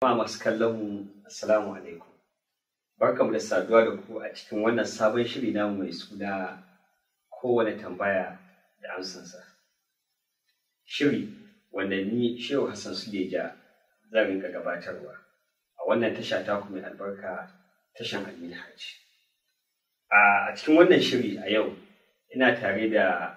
Ma masu kallon mu assalamu alaikum. Barkamu da saduwa da ku a cikin wannan sabon shiri namu mai suna kowane tambaya da amsansa. Shiri wanda ni Shehu Hassan Suleja zan rinka gabatarwa a wannan tasha taku mai albarka tashan Aminu Hajji. A cikin wannan shiri a yau ina tare da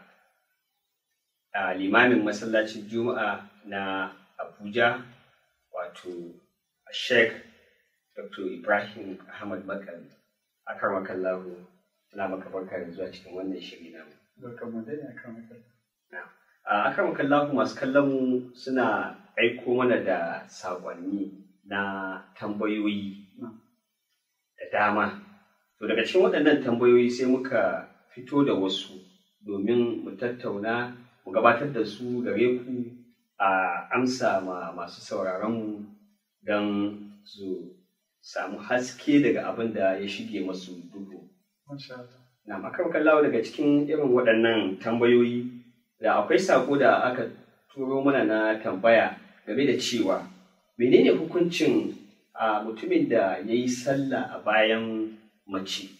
a limamin masallacin Juma'a na Abuja wato Sheikh Dr. Ibrahim Ahmad Makari. Akar makallahu na maka barka da zuwa cikin wannan shiri namu. Barkanmu dai akan makallahu. A akar makallahu masu kallon mu suna aiko mana da saƙonni na tambayoyi da dama. To daga cikin waɗannan tambayoyi sai muka fito da wasu domin mu tattauna mu gabatar da su gare ku a amsa ma masu sauraronmu don su samu haske daga abin da ya shige masu duhu. Na makarkar lawa daga cikin irin waɗannan tambayoyi da akwai sako da aka turo mana na tambaya game da cewa menene hukuncin a mutumin da ya yi sallah a bayan mace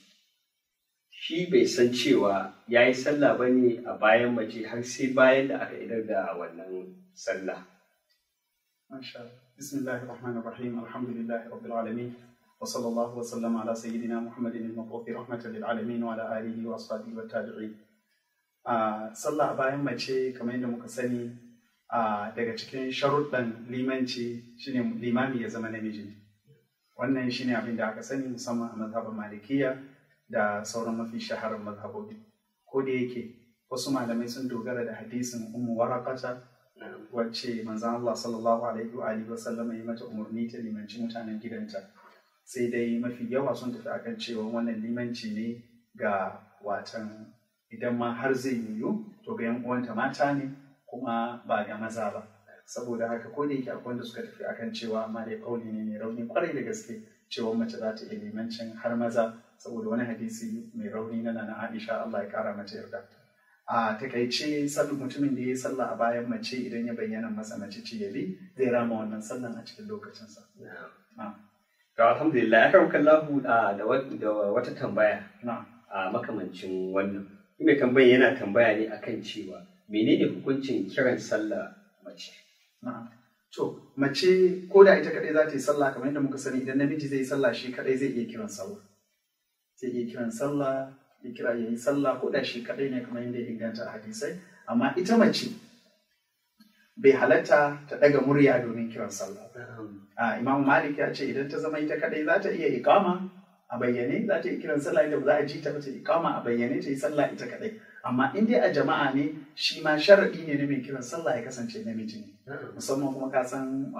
shi bai san cewa ya yi sallah ba ne a bayan mace har sai bayan da aka idar da wannan sallah. Bismillahir Rahmanir Rahim Alhamdulillahi Rabbil Alamin wa sallallahu wa sallam ala sayyidina Muhammadin al-mabuthi rahmatan lil alamin wa ala alihi wa ashabihi wa tabi'in. sallah a bayan mace kamar yadda muka sani daga cikin sharuɗan limanci shine limami ya zama namiji. Wannan shine abin da aka sani musamman a mazhabin malikiya da sauran mafi shaharar mazhabobi ko da yake wasu malamai sun dogara da hadisin ummu warakata wacce manzon Allah sallallahu alaihi wa alihi wasallam ya mata umarni ta limanci mutanen gidanta sai dai mafi yawa sun tafi akan cewa wannan limanci ne ga watan idan ma har zai yiwu to ga yan uwanta mata ne kuma ba ga maza ba saboda haka ko da yake akwai wanda suka tafi akan cewa amma dai kauli ne mai rauni kwarai da gaske cewa mace za ta iya limancin har maza saboda wani hadisi mai rauni na nana Aisha Allah ya kara mata yarda. A takaice sallu mutumin da ya yi sallah a bayan mace idan ya bayyana masa mace ce yabi zai rama wannan sallan a cikin lokacinsa. To alhamdulillah akan kallahu da wata tambaya a makamancin wannan. Mai tambayan yana tambaya ne akan cewa menene hukuncin kiran sallah mace? To, mace ko da ita kadai za ta yi sallah kamar yadda muka sani idan namiji zai yi sallah shi kadai zai iya kiran sallah. Zai iya kiran sallah, ya kira ya yi sallah ko da shi kadai ne kamar yadda ya inganta a hadisai. Amma ita mace bai halatta ta daga murya domin kiran sallah. A Imam Malik ya ce idan ta zama ita kadai za ta iya ikama a bayyane za ta yi kiran sallah idan ba za a ji ta ba ta ikama a bayyane ta yi sallah ita kadai. amma in dai a jama'a ne shi ma sharaɗi ne na mai kiran sallah ya kasance namiji ne musamman kuma ka san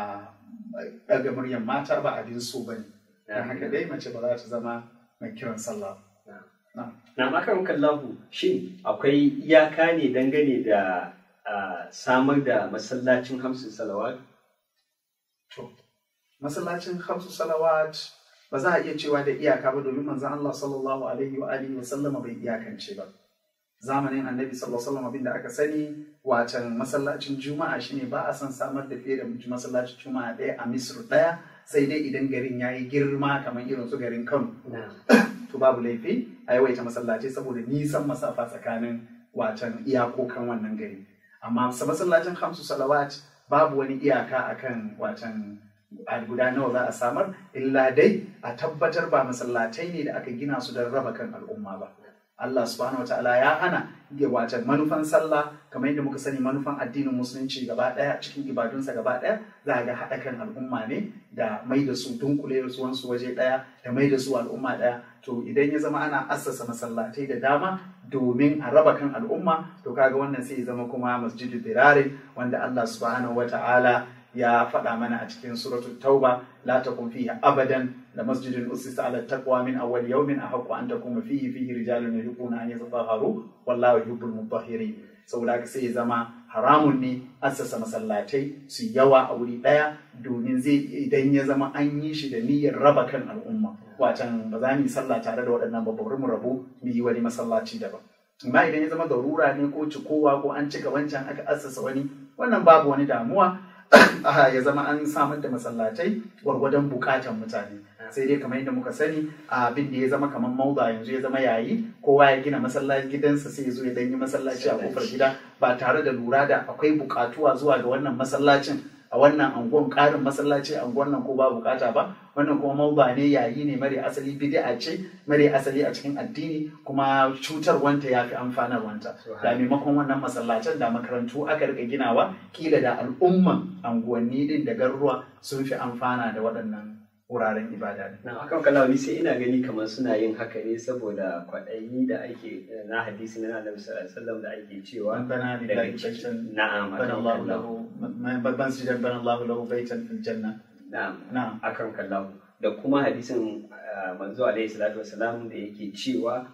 daga muryan mata ba abin so ba ne don haka dai mace ba za ta zama mai kiran sallah na makarar kallahu shin akwai iyaka ne dangane da samar da masallacin hamsin salawat to masallacin hamsin salawat ba za a iya cewa da iyaka ba domin manzon Allah sallallahu alaihi wa alihi wa sallama bai iyakance ba zamanin annabi sallallahu alaihi wasallam abinda aka sani watan masallacin juma'a shine ba a son samar da fiye da masallacin juma'a ɗaya a misr ɗaya sai dai idan garin ya yi girma kamar irin su garin kano to babu laifi a yawaita masallaci saboda nisan masafa tsakanin watan iyakokan wannan gari amma masallacin hamsu salawat babu wani iyaka akan watan guda nawa za a samar illa dai a tabbatar ba masallatai ne da aka gina su don raba kan al'umma ba Allah subhanahu wa ta'ala ya hana ya wace manufan sallah kamar yadda muka sani manufan addinin musulunci gaba daya cikin ibadunsa gaba daya za ga haɗa kan al'umma ne da mai da su dunkule wansu waje daya da mai da su al'umma daya to idan ya zama ana assasa masallatai da dama domin a raba kan al'umma to kaga wannan sai ya zama kuma masjidu dirare wanda Allah subhanahu wa ta'ala ya faɗa mana a cikin suratul tauba la takun fihi abadan la masjidun usisa ala taqwa min awwal yawmin ahaqqu an takuma fihi fihi rijalun yuhibbuna an yatatahharu wallahu yuhibbul mutahhirin saboda haka sai ya zama haramun ne assasa masallatai su yawa a wuri ɗaya domin zai idan ya zama an yi shi da niyyar raba kan al'umma wacan ba za mu yi sallah tare da waɗannan ba bari mu rabu mu yi wani masallaci daban amma idan ya zama darura ne ko cikowa ko an cika wancan aka assasa wani wannan babu wani damuwa ya zama an samar da masallatai gwargwadon bukatan mutane sai dai kamar yadda muka sani abin da ya zama kamar mauda yanzu ya zama yayi kowa ya gina masallaci gidansa sai ya zo ya dan yi masallaci a kofar gida ba tare da lura da akwai bukatuwa zuwa ga wannan masallacin a wannan angon karin masallaci a angon nan ko ba bukata ba wannan kuma mauba ne yayi ne mare asali bid'a ce mare asali a cikin addini kuma cutar wanta yafi amfanar wanta da maimakon wannan masallacin da makarantu aka rika ginawa kila da al'umman anguwanni din da garuruwa sun fi amfana da waɗannan wuraren ibada ne. Na akan kalawa sai ina gani kamar suna yin haka ne saboda kwaɗayi da ake na hadisi na Annabi sallallahu alaihi wasallam da ake cewa bana lillahi baitan na'am bana Allah lahu babban sijan bana Allah lahu baitan fil janna na'am na'am akan kallahu da kuma hadisin manzo alaihi salatu wasalam da yake cewa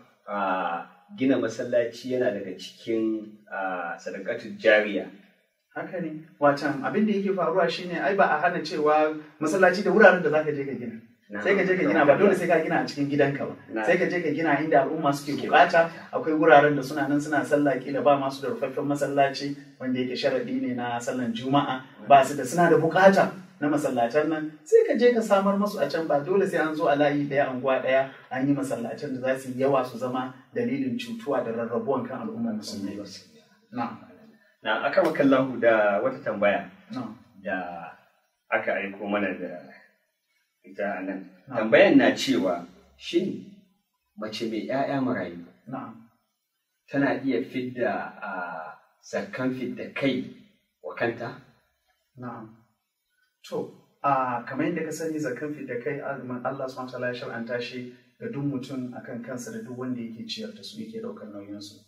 gina masallaci yana daga cikin sadaqatul jariya haka ne watan abin da yake faruwa shine ai ba a hana cewa masallaci da wuraren da zaka je ka gina sai ka je ka gina ba dole sai ka gina a cikin gidanka ba sai ka je ka gina inda al'umma suke bukata akwai wuraren da suna nan suna sallah kila ba masu da rufaffen masallaci wanda yake sharadi ne na sallan juma'a ba su da suna da bukata na masallatan nan sai ka je ka samar masu a can ba dole sai an zo a layi daya anguwa daya an yi masallatan da za su yi yawa su zama dalilin cutuwa da rarrabuwan kan al'ummar musulmi na'am Na aka makallahu da wata tambaya na'am da aka aiko mana da ita a nan. Tambayan na cewa shin mace mai ‘ya'ya marayu na'am tana iya fidda a zakkan fidda kai wa kanta? Na'am. To, a kamar yadda ka sani zakan da kai azumin Allah subhanahu wa ta'ala ya shar'anta shi ga duk mutum akan kansa da duk wanda yake ciyar da su yake daukar nauyin su.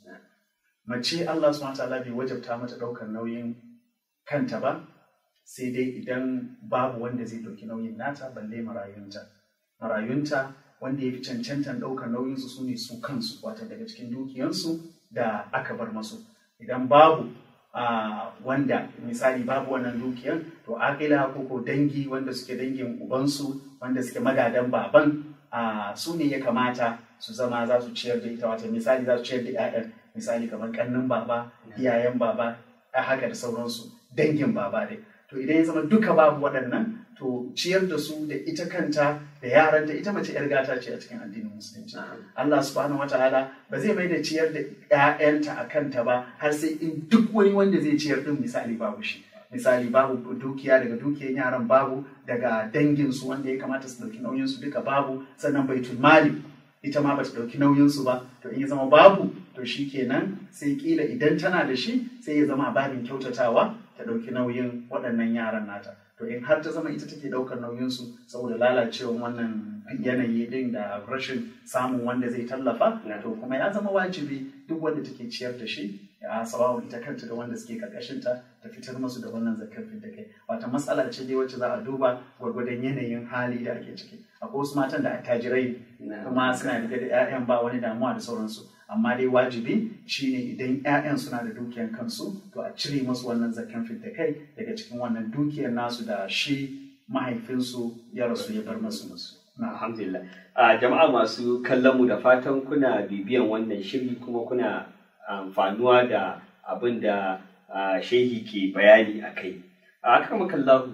Mace Allah subhanahu wa ta'ala bai wajabta mata daukar nauyin kanta ba sai dai idan babu wanda zai dauki nauyin nata balle marayunta. Marayunta wanda ya fi cancantan daukar nauyin su sune su kansu wata daga cikin dukiyansu da aka bar masu. Idan babu Uh, wanda misali babu wannan dukiyan to akila ko ko dangi wanda suke dangin ubansu wanda suke magadan baban uh, su ne ya kamata su zama za su ciyar da ita wata misali za su ciyar da 'ya'yan misali kamar kannin baba iyayen baba a haka da sauransu dangin baba dai to idan ya zama duka babu waɗannan to ciyar da su da ita kanta da yaranta ita mace yar gata ce a cikin addinin musulunci Allah subhanahu wataala ba zai mai da ciyar da ƴaƴanta a kanta ba har sai in duk wani wanda zai ciyar din misali babu shi misali babu dukiya daga dukiyan yaran babu daga dangin su wanda ya kamata su dauki nauyin su duka babu sannan baitul mali ita ma bata dauki nauyin su ba to in ya zama babu to shikenan sai kila idan tana da shi sai ya zama babin kyautatawa ta dauki nauyin waɗannan yaran nata to in har ta zama ita take ɗaukar nauyinsu saboda lalacewar wannan yanayi din da rashin samun wanda zai tallafa to kuma ya zama wajibi duk wanda take ciyar da shi a sawawa ita kanta da wanda suke karkashinta ta fitar musu da wannan zakar da kai wata matsala ce dai wacce za a duba gwargwadon yanayin hali da ake ciki akwai wasu matan da attajirai kuma suna da da 'ya'yan ba wani damuwa da sauransu amma dai wajibi shine idan 'ya'yan suna da dukiyar kansu to a cire musu wannan zakan fidda kai daga cikin wannan dukiyar nasu da shi mahaifinsu ya rasu ya bar masu musu. Alhamdulillah. A jama'a masu kallon mu da fatan kuna bibiyan wannan shiri kuma kuna amfanuwa da abin da shehi ke bayani a kai. A aka makallahu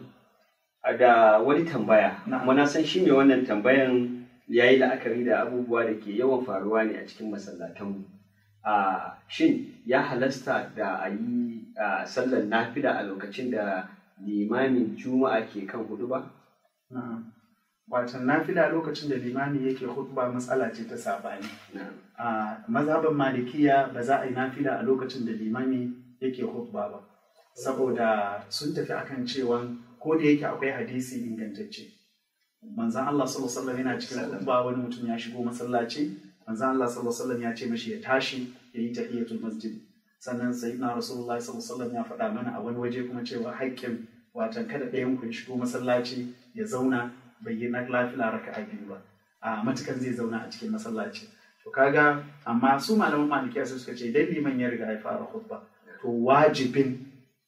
da wani tambaya, kuma na san shi mai wannan tambayan ya yi la'akari da abubuwa da ke yawan faruwa ne a cikin masallatanmu. Uh, shin ya halasta da a yi uh, sallar nafila a lokacin da limamin juma'a ke kan hudu ba? Watan nafila lokacin da limami yake hutuba matsala ce ta sabani. A mazhaban malikiya ba za a yi nafila a lokacin da limami yake hutuba ba. Saboda sun tafi akan cewa ko da yake akwai hadisi ingantacce. Manzan Allah sallallahu alaihi yana cikin hutuba wani mutum ya shigo masallaci manzan Allah sallallahu alaihi ya ce mashi ya tashi ya yi tahiyatul masjid. Sannan sayyidina Rasulullah sallallahu ya faɗa mana a wani waje kuma cewa haƙƙin watan kada ɗayan ku ya shigo masallaci ya zauna bai yi na lafila raka a biyu ba a matukan zai zauna a cikin masallaci to kaga amma su malaman malikiya su suka ce idan liman ya riga ya fara khutba to wajibin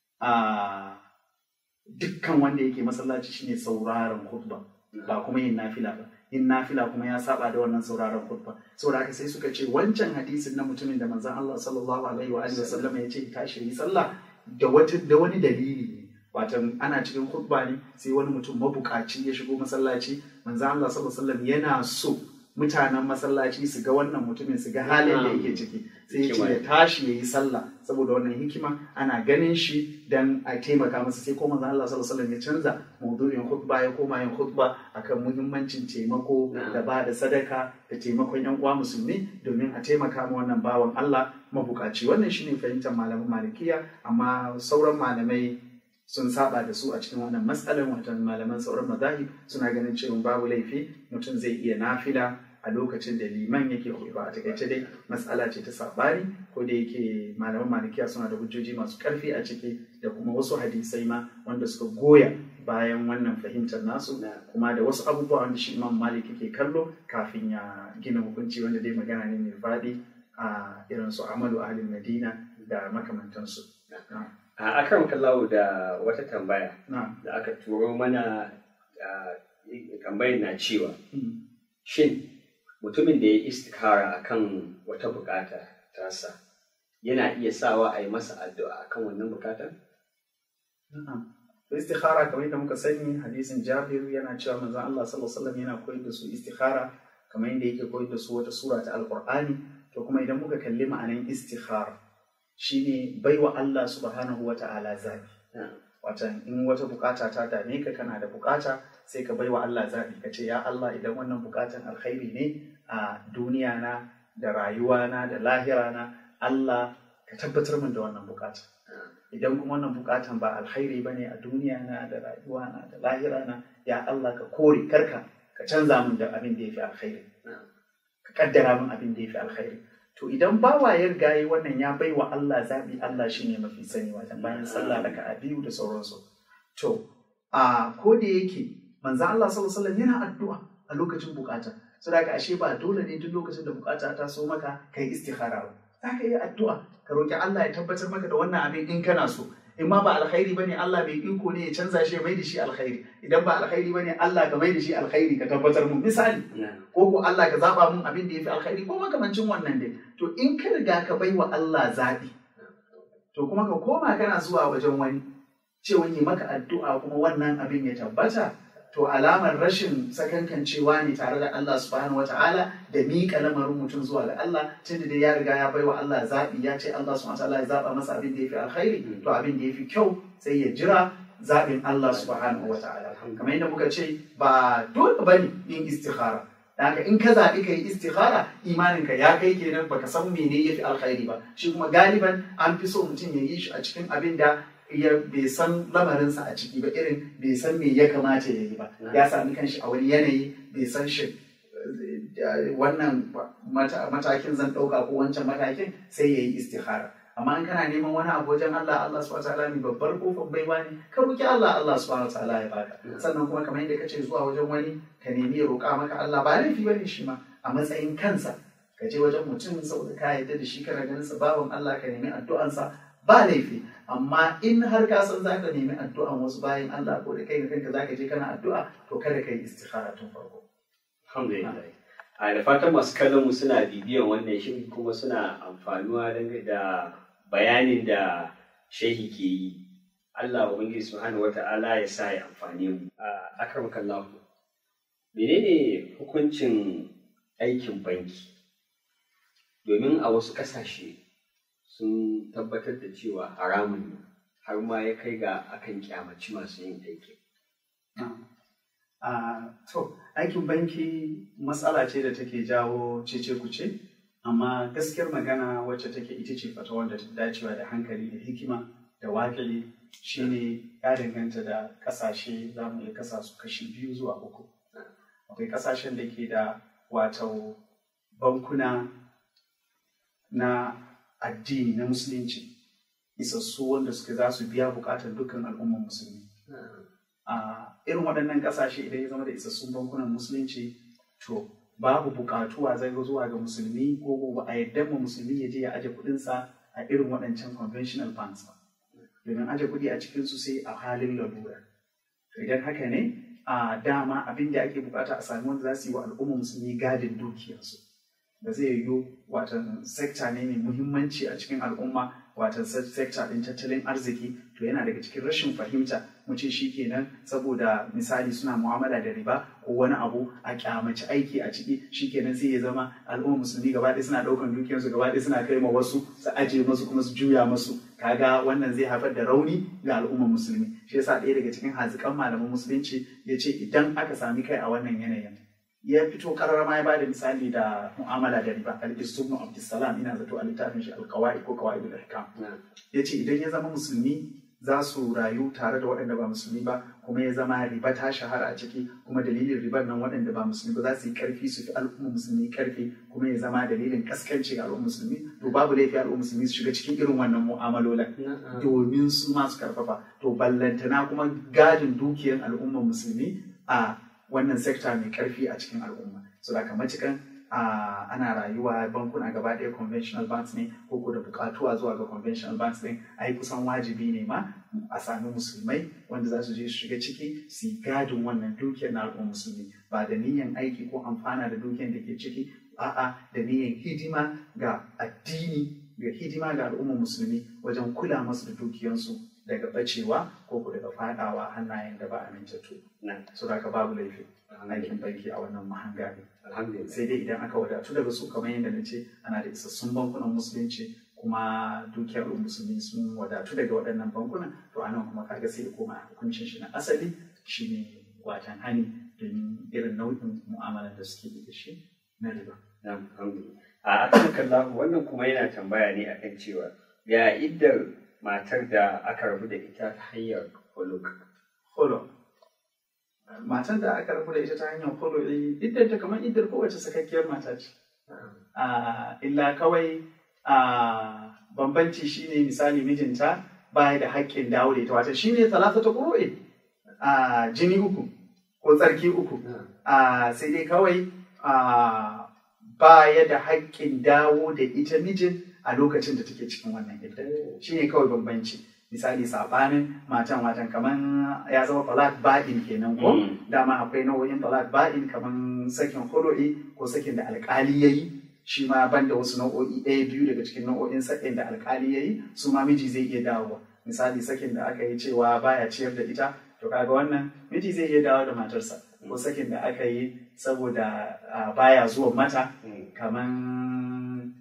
a dukkan wanda yake masallaci shine sauraron khutba ba kuma yin nafila ba yin nafila kuma ya saba da wannan sauraron khutba saboda haka sai suka ce wancan hadisin na mutumin da manzon Allah sallallahu alaihi wa alihi wasallam ya ce tashi yi sallah da wata da wani dalili ne watan ana cikin khutba ne sai wani mutum mabukaci ya shigo masallaci manzo Allah sallallahu alaihi wasallam yana so mutanen masallaci su ga wannan mutumin su ga halin da yake ciki sai ya ce ya tashi ya yi sallah saboda wannan hikima ana ganin shi dan a taimaka masa sai ko manzo Allah sallallahu alaihi wasallam ya canza maudu'in khutba ya koma yin khutba akan muhimmancin taimako da ba da sadaka da taimakon yan uwa musulmi domin a taimaka ma wannan bawan Allah mabukaci wannan shine fahimtar malaman malikiya amma sauran malamai sun saba da su a cikin wannan matsalar watan malaman sauran mazahib suna ganin cewa babu laifi mutum zai iya nafila a lokacin da liman yake khutba a takaice dai matsala ce ta sabani ko da yake malaman malikiya suna da hujjoji masu karfi a ciki da kuma wasu hadisai ma wanda suka goya bayan wannan fahimtar nasu kuma da wasu abubuwa wanda shi imam malik yake kallo kafin ya gina hukunci wanda dai magana ne mai faɗi a irin su amalu ahlul madina da makamantansu a akan kallawo da wata tambaya da aka turo mana tambayar na cewa shin mutumin da ya istikara akan wata bukata tasa yana iya sawa a yi masa addu'a akan wannan bukatar? istikhara kamar yadda muka sani hadisin jabir yana cewa manzon Allah sallallahu alaihi wasallam yana koyar da su istikhara kamar yadda yake koyar da su wata sura ta alqur'ani to kuma idan muka kalli ma'anan istikhara shine baiwa Allah subhanahu wa ta'ala zabi watan in wata bukata ta dame ka kana da bukata sai ka baiwa Allah zabi ka ce ya Allah idan wannan bukatan alkhairi ne a duniya na da rayuwa na da lahira na Allah ka tabbatar min da wannan bukata idan kuma wannan bukatan ba alkhairi ba ne a duniya na da rayuwa na da lahira na ya Allah ka kore karka ka canza min da abin da ya fi alkhairi ka kaddara min abin da ya fi alkhairi to idan bawa ya riga yi wannan ya bai wa Allah zaɓi Allah shi ne mafi sani wajen bayan sallah daga a biyu da sauransu to a ko da yake manzo Allah sallallahu alaihi yana addu'a a lokacin bukata saboda ashe ba dole ne duk lokacin da bukata ta so maka kai istikhara ba za ka yi addu'a ka roki Allah ya tabbatar maka da wannan abin in kana so in ma ba alkhairi bane Allah bai iko ne ya canza shi ya mai da shi alkhairi idan ba alkhairi bane Allah ka mai da shi alkhairi ka tabbatar mun misali ko ko Allah ka zaba mun abin da yafi alkhairi ko makamancin wannan dai to in ka riga ka bai wa Allah zabi to kuma ka koma kana zuwa wajen wani cewa yi maka addu'a kuma wannan abin ya tabbata to alamar rashin sakankancewa ne tare da Allah subhanahu wa ta'ala da miƙa lamarin mutum zuwa ga Allah tunda da ya riga ya baiwa Allah zaɓi ya ce Allah subhanahu wa ta'ala ya zaɓa masa abin da ya fi alkhairi to abin da ya fi kyau sai ya jira zaɓin Allah subhanahu wa ta'ala kamar yadda muka ce ba dole bane yin istikhara haka in ka zaɓi ka yi istikhara imaninka ya kai kenan baka san mene ya fi alkhairi ba shi kuma galiban an fi so mutum ya yi shi a cikin abin da ya bai san lamarinsa a ciki ba irin bai san me ya kamata ya yi ba ya sami kanshi a wani yanayi bai san shi wannan matakin zan ɗauka ko wancan matakin sai ya yi istikhara amma in kana neman wani abu wajen Allah Allah subhanahu wataala ne babbar kofar baiwa ne ka roki Allah Allah subhanahu wataala ya baka sannan kuma kamar yadda kace zuwa wajen wani ka nemi ya roƙa maka Allah ba laifi bane shi ma a matsayin kansa ka je wajen mutum saboda ka yarda da shi kana ganin sa bawan Allah ka nemi addu'ansa ba laifi amma in har ka san za ka nemi addu'an wasu bayan Allah ko da kai da kanka za ka je kana addu'a to kada ka yi istikhara tun farko. Alhamdulillah. A da fatan masu kallon mu suna bibiyan wannan shiri kuma suna amfanuwa da bayanin da shehi ke yi. Allah Ubangiji Subhanahu wata'ala ya sa ya amfani mu. A akram kallahu. Menene hukuncin aikin banki? Domin a wasu ƙasashe sun tabbatar da cewa haramun ne har ma ya kai ga akan kyamaci masu yin aiki. to, aikin banki matsala ce da take jawo cece kuce, amma gaskiyar magana wacce take ita ce fata wanda ta dacewa da hankali da hikima da wakili shine ya danganta da kasashe za mu iya kasa su kashi biyu zuwa uku. Akwai kasashen da ke da wato bankuna na addini na musulunci isassu wanda suka za su biya bukatar dukkan al'ummar musulmi a irin waɗannan ƙasashe idan ya zama da isassun bankunan musulunci to babu buƙatuwa zai zuwa ga musulmi ko ba a yadda ma musulmi ya je ya aje kuɗinsa a irin waɗancan conventional banks ba domin aje kuɗi a cikin su sai a halin lalura to idan haka ne a dama abin da ake bukata a sami wanda za su yi wa al'ummar musulmi gadin dukiyarsu ba zai yiwu watan sekta ne mai muhimmanci a cikin al'umma watan sector din tattalin arziki to yana daga cikin rashin fahimta mu ce shikenan saboda misali suna mu'amala da riba ko wani abu a kyamaci aiki a ciki shikenan sai ya zama al'ummar musulmi gaba ɗaya suna ɗaukan dukiyarsu gaba ɗaya suna kai ma wasu su aje masu kuma su juya masu kaga wannan zai haifar da rauni ga al'ummar musulmi shi yasa ɗaya daga cikin hazikan malaman musulunci ya ce idan aka sami kai a wannan yanayin ya fito karara ma ya bada misali da mu'amala da riba al-istubnu abdussalam ina zato a littafin shi al-qawaid ko qawaidul ahkam yace idan ya zama musulmi za su rayu tare da waɗanda ba musulmi ba kuma ya zama riba ta shahara a ciki kuma dalilin ribar nan waɗanda ba musulmi ba za su yi karfi su fi al'ummar musulmi karfi kuma ya zama dalilin kaskanci ga al'ummar musulmi to babu laifi al'ummar musulmi su shiga cikin irin wannan mu'amalolan domin su masu karfafa to ballantana kuma gadin dukiyar al'ummar musulmi a wannan sekta mai karfi a cikin al'umma so da kamar cikin ana rayuwa bankuna gaba ɗaya conventional banks ne ko da bukatuwa zuwa ga conventional banks ne ai kusan wajibi ne ma a sami musulmai wanda za su je su shiga ciki su yi gadin wannan dukiyar na al'ummar musulmi ba da niyyar aiki ko amfana da dukiyar da ke ciki a'a da niyyar hidima ga addini ga hidima ga al'ummar musulmi wajen kula masu da dukiyarsu daga bacewa ko ku daga fadawa hannayen da ba amintattu so da babu laifi aikin banki a wannan mahanga ne sai dai idan aka wadatu daga su kamar yadda na ce ana da isassun bankunan musulunci kuma dukiyar musulmi sun wadatu daga waɗannan bankunan to anan kuma kaga sai koma hukuncin shi na asali shine watan hani domin irin nau'in mu'amalar da suke da shi na riba. A akan kallahu wannan kuma yana tambaya ne akan cewa ya iddar matar da aka rabu da ita ta hanyar huluk. Huluk. Matar da aka rabu da ita ta hanyar huluk iddar ta kamar iddar kowace sakakkiyar mata ce. Illa kawai bambanci shine misali mijinta baya da haƙƙin dawo da ita wata shine talata ta ƙuro'e jini uku ko tsarki uku sai dai kawai baya da haƙƙin dawo da ita mijin a lokacin da take cikin wannan idda shi ne kawai bambanci misali sabanin matan watan kaman ya zama talak ba'in kenan ko dama akwai nau'in talak ba'in kaman sakin hulu'i ko sakin da alkali yayi shi ma banda wasu nau'o'i ɗaya biyu daga cikin nau'o'in sakin da alkali yayi su ma miji zai iya dawowa misali sakin da aka yi cewa baya ciyar da ita to kaga wannan miji zai iya dawo da matarsa ko sakin da aka yi saboda baya zuwa mata kaman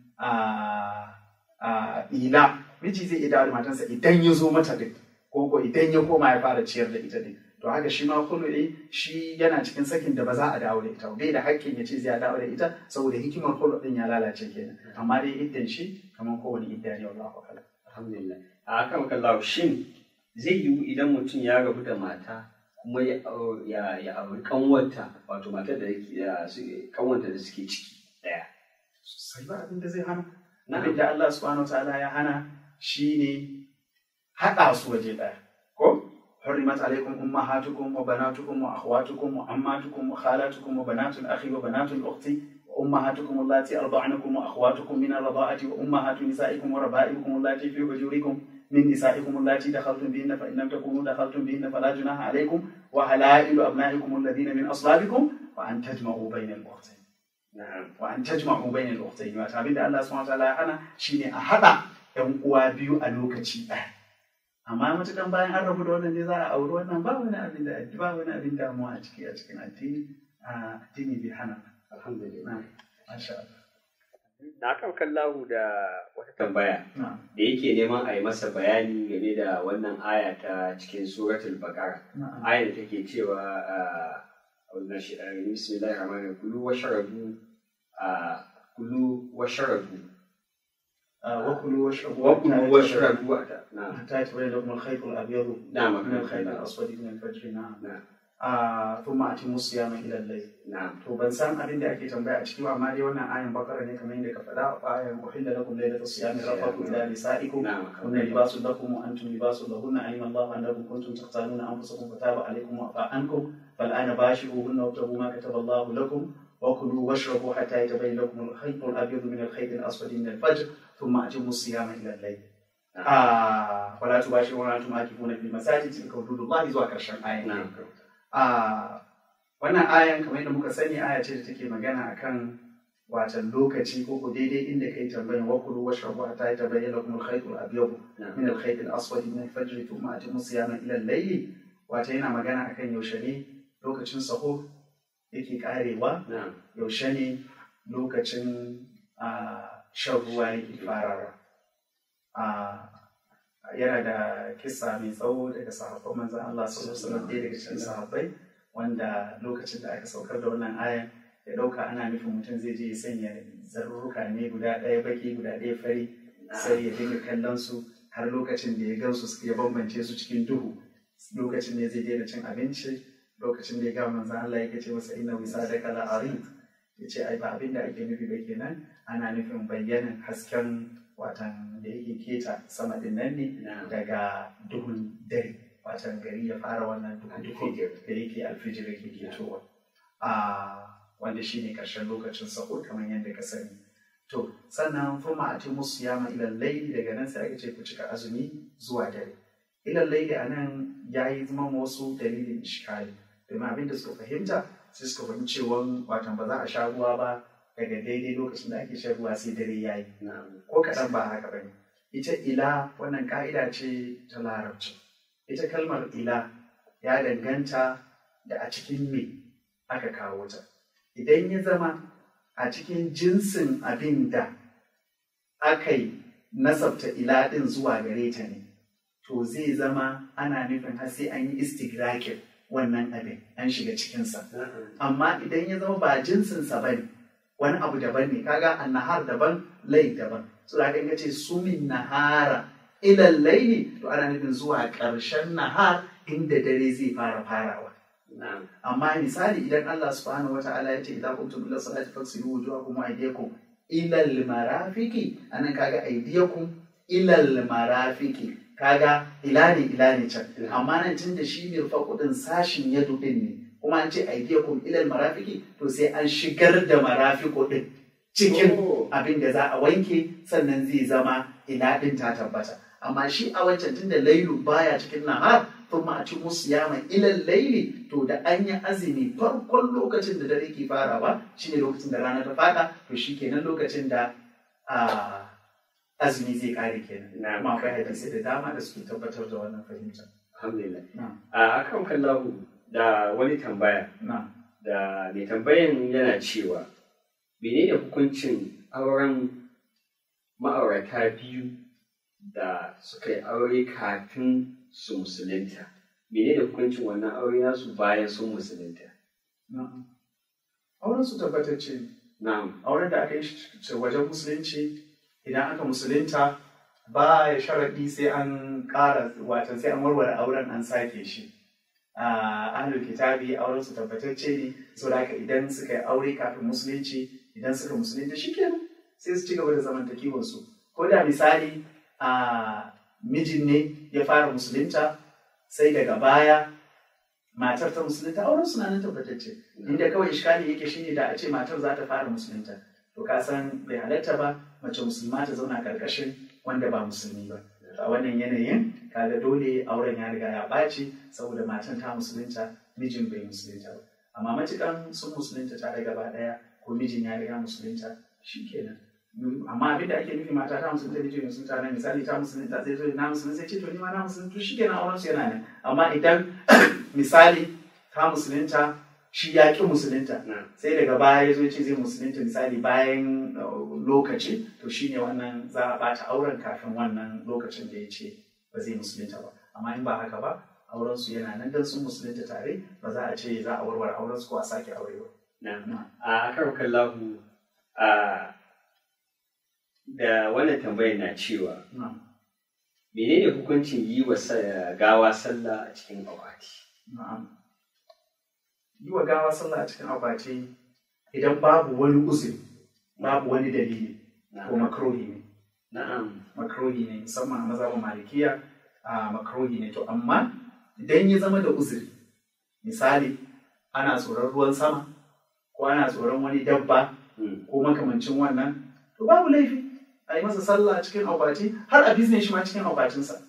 a ila miji zai iya dawo da matarsa idan ya zo mata din ko ko idan ya koma ya fara ciyar da ita din to haka shi ma khulu'i shi yana cikin sakin da ba za a dawo da ita bai da hakkin ya ce zai dawo da ita saboda hikimar khulu din ya lalace kenan amma dai iddan shi kamar kowane idda ne wallahu a'lam alhamdulillah a kan kallahu shin zai yiwu idan mutum ya rabu da mata kuma ya ya auri kanwanta wato matar da yake kanwanta da suke ciki daya sai ba abin da zai hana abin da Allah subhanahu wataala ya hana shine haɗa su waje ɗaya ko حرمت عليكم أمهاتكم وبناتكم وأخواتكم وعماتكم وخالاتكم وبنات الأخ وبنات الأخت وأمهاتكم اللاتي أرضعنكم وأخواتكم من الرضاعة وأمهات نسائكم وربائبكم اللاتي في حجوركم من نسائكم اللاتي دخلتم بهن فإن لم تكونوا دخلتم بهن فلا جناح عليكم وحلائل أبنائكم الذين من أصلابكم وأن تجمعوا بين الأختين na'am wa an tajma'u bainal ukhtayn wato abin da Allah subhanahu wataala ya hana shine a hada yan uwa biyu a lokaci ɗaya amma matukan bayan an rabu da wannan ne za a auri wannan ba wani abin da ba wani abin damuwa a ciki a cikin addini a addini bai hana alhamdulillah na masha Allah na kan kallahu da wata tambaya na da yake neman a yi masa bayani game da wannan aya ta cikin suratul baqara na ayar da take cewa a wannan shi a bismillahir rahmanir rahim kulu washrabu a kulu washrabu وكلوا واشربوا wa kulu washrabu na حتى يتبين لكم الخيط الابيض نعم من الخيط الاسود من الفجر نعم نعم آه ثم اتموا الصيام الى الليل na'am to ban san abin da ake tambaya a ciki ba amma dai wannan ayan bakara ne kamar yadda ka faɗa ayan uhilla lakum laylata siyami rabbakum ila nisaikum na'am هن لباس لكم وانتم لباس لهن علم الله انكم كنتم تختانون انفسكم فتاب عليكم وعفى عنكم فالان باشروهن وابتغوا ما كتب الله لكم وكلوا واشربوا حتى يتبين لكم الخيط الابيض من الخيط الاسود من الفجر ثم اتموا الصيام الى الليل. آه ولا تباشرون وانتم عاكفون في المساجد تلك حدود الله zuwa karshen ayan. na'am a wannan ayan kamar yadda muka sani aya ce da take magana akan watan lokaci ko ko daidai inda kai tambayan wa kulu wa shrabu hatta yatabayyana lakum al-khayt al-abyad min al-khayt al-aswad min al-fajr thumma atimu siyama ila al-layl wata yana magana akan yaushe ne lokacin sahur yake karewa yaushe ne lokacin shan ruwa yake farawa yana da kisa mai tsawo daga sahabban manzan Allah sallallahu alaihi wasallam daga cikin sahabbai wanda lokacin da aka saukar da wannan ayan ya dauka ana nufin mutum zai je ya sanya zarurruka ne guda ɗaya baki guda ɗaya fari sai ya dinga kallon su har lokacin da ya gansu ya bambance su cikin duhu lokacin ne zai daina cin abinci lokacin da ya ga manzan Allah yake ce masa inna wisadaka la arid ya ce ai ba abin da ake nufi ba kenan ana nufin bayyanan hasken watan da yake keta sama din nan ne daga duhun dare watan gari ya fara wannan duhu da yake alfijir yake ketowa a wanda shine karshen lokacin sahur kamar yadda ka sani to sannan fuma a timu siyama ilal laili daga nan sai aka ce ku cika azumi zuwa dare ilal laili a nan ya yi zama wasu dalilin ishkali domin abin da suka fahimta sai suka fahimci cewa watan ba za a sha ruwa ba daga daidai lokacin da ake shan ruwa sai dare ya yi ko kaɗan ba haka ba ne ita ila wannan ƙa'ida ce ta larabci ita kalmar ila ya danganta da a cikin me aka kawo ta idan ya zama a cikin jinsin abin da aka yi nasabta ila ɗin zuwa gare ta ne to zai zama ana nufin har sai an yi istigrakin wannan abin an shiga cikinsa amma idan ya zama ba jinsinsa ba ne wani abu daban ne kaga annahar daban lai daban so da kan ce sumin nahara ilal laili to ana nufin zuwa ƙarshen nahar inda dare zai fara farawa amma misali idan Allah subhanahu wata'ala ya ce idan kuntum ila salati faksilu wujuhakum wa aydiyakum ila al-marafiqi anan kaga aydiyakum ila al-marafiqi kaga ila ne ila ne can amma nan tun da shi ne fakudin sashin yadu din ne kuma an ce aydiyakum ila al-marafiqi to sai an shigar da marafiqo din cikin abin da za a wanke sannan zai zama ila din ta tabbata amma shi a wancan tun da lailu baya cikin nahar kuma a ci musu yama ilal laili to da an yi azumi farkon lokacin da dare ke farawa shine lokacin da rana ta fada to shi kenan lokacin da azumi zai kare kenan kuma akwai hadisi da dama da suke tabbatar da wannan fahimta alhamdulillah a akan kallahu da wani tambaya da mai tambayan yana cewa menene hukuncin auren ma'aurata biyu da suka yi aure kafin su musulunta mene da hukuncin wannan aure nasu bayan sun musulunta auren su tabbatacce na'am auren da aka yi wajen musulunci idan aka musulunta ba ya sharaɗi sai an ƙara watan sai an warware auren an sake shi a ahlul kitabi auren su tabbatacce ne saboda haka idan suka yi aure kafin musulunci idan suka musulunta shikenan sai su ci gaba da zamantakewar su ko da misali a mijin ne ya fara musulunta sai daga baya matar ta musulunta auren suna nan tabbatacce inda kawai iskali yake shine da a ce matar za ta fara musulunta to ka san bai halatta ba mace musulma ta zauna karkashin wanda ba musulmi ba a wannan yanayin kaga dole auren ya riga ya ɓaci saboda matan ta musulunta mijin bai musulunta ba amma matukan sun musulunta tare gaba ɗaya ko mijin ya riga musulunta shikenan amma abin da ake nufi mata ta musulunta miji musulunta nan misali ta musulunta zai zo na musulunta sai ce to ni ma na musulunta shi kenan auren su yana nan amma idan misali ta musulunta shi ya ki musulunta sai daga baya ya zo ce zai musulunta misali bayan lokaci to shine wannan za a bata auren kafin wannan lokacin da ya ce ba zai musulunta ba amma in ba haka ba auren su yana nan dan sun musulunta tare ba za a ce za a warware auren su ko a sake aure ba a kan kallahu a da wannan tambayar na cewa menene hukuncin yi wa gawa sallah a cikin akwati yi wa gawa sallah a cikin akwati idan babu wani uzuri babu wani dalili ko makrohi ne na'am makrohi ne musamman a mazhabin malikiya a makrohi ne to amma idan ya zama da uzuri misali ana tsoron ruwan sama ko ana tsoron wani dabba ko makamancin wannan to babu laifi a yi masa sallah cikin akwati har a bizne shi ma cikin akwatinsa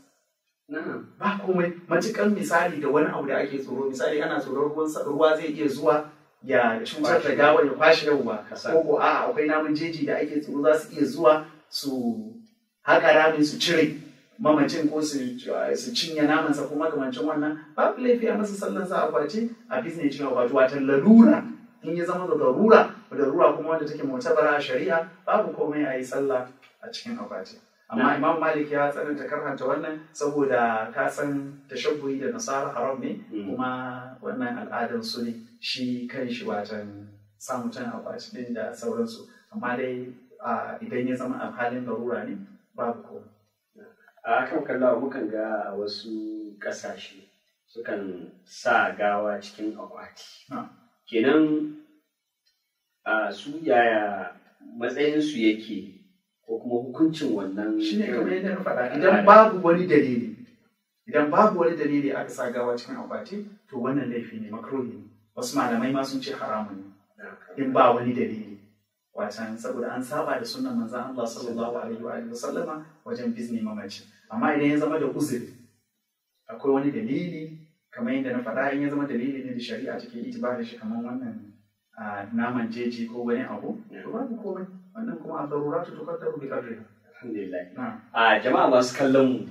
ba komai matukan misali da wani abu da ake tsoro misali ana tsoron ruwan ruwa zai iya zuwa ya cutar da gawar ya kwashe yauwa Kasa. ko ko a akwai namun jeji da ake tsoro za su iya zuwa su haƙa rami su cire mamacin ko su su cinye namansa ko makamancin wannan babu laifi a masa sallan sa akwati a bizne cikin akwati watan lalura in ya zama da darura darura kuma wanda take mutabara a shari'a babu komai a yi sallah a cikin akwati amma imam malik ya tsananta karhanta wannan saboda ka san tashabbuhi da nasara haram ne Mm. kuma wannan al'adar su ne shi kan shi watan sa mutum a kwaci din da sauransu amma dai a, idan ya zama a halin darura ne babu komai a kan kallawa mukan ga a wasu ƙasashe sukan sa gawa cikin akwati Ah. kenan a su yaya matsayinsu yake ko kuma hukuncin wannan shi ne kamar irin- yadda na faɗa idan babu wani dalili idan babu wani dalili aka sa gawa cikin akwati to wannan laifi ne makruhi ne wasu malamai ma sun ce haramun ne in ba wani dalili wacan saboda an saba da sunan manzan Allah sallallahu alaihi wa alihi wasallama wajen bizni mamaci amma idan ya zama da uzuri akwai wani dalili kamar yadda na faɗa in ya zama dalili ne da shari'a take itibarin shi kamar wannan ah, naman jeji ko wani abu to babu komai wannan kuma a daruratu tuqaddaru bi qadriha alhamdulillah na'am a jama'a masu kallon mu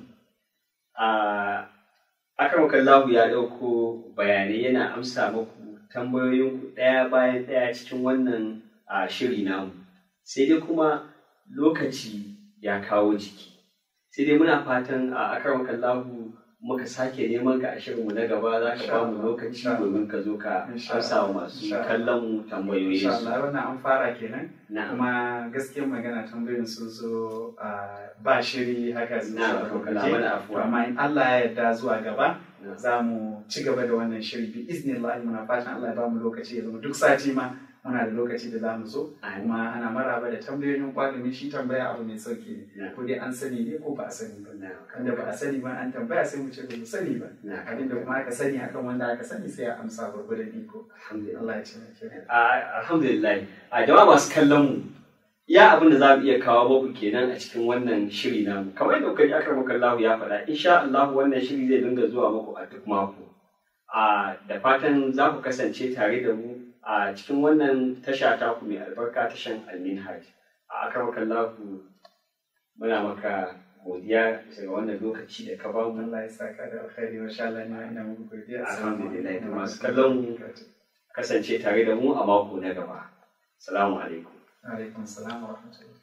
a akan kallahu ya ɗauko bayanai yana amsa muku tambayoyinku ɗaya bayan ɗaya cikin wannan a shiri namu sai dai kuma lokaci ya kawo jiki sai dai muna fatan a akan kallahu muka sake neman ka a shirinmu na gaba za ka ba mu lokaci Insha Allah. domin ka zo ka Insha amsa wa masu Insha Allah. kallon mu tambayoyin insha su Allah wannan an fara kenan na'am kuma gaskiyar magana tambayoyin sun zo a ba shiri haka su na'am zo akan a kallahu mana To afuwa amma in Allah ya yarda zuwa gaba Na'am. za mu ci gaba da wannan shiri bi iznillah muna fatan Allah ya ba mu lokaci ya zama duk sati ma muna da lokaci da za mu zo Amin. kuma ana maraba da tambayoyin kwalimi shi tambaya abu mai sauki ne Na'am. ko dai an sani ne ko ba a sani ba Na'am. wanda ba a sani ba an tambaya sai mu ce ba mu sani ba Na'am. abinda kuma aka sani akan wanda aka sani sai a amsa gwargwadon iko alhamdulillah Allah ya ce mai kyau A- alhamdulillah a jama'a masu kallon mu ya abin da za mu iya kawo muku kenan a cikin wannan shiri namu kamar yadda kuka ji akar muka Allah ya faɗa insha Allah wannan shiri zai dinga zuwa muku a duk mako a da fatan za ku kasance tare da mu a cikin wannan tasha ta ku mai albarka tashan Alminhaj a akar muka Allah muna maka godiya bisa ga wannan lokaci da ka ba mu Allah ya saka da alkhairi wa sha Allah ne ina muku godiya Alhamdulillah, da masu kallon mu. kasance tare da mu a mako na gaba assalamu alaikum alaikum salam wa rahmatullahi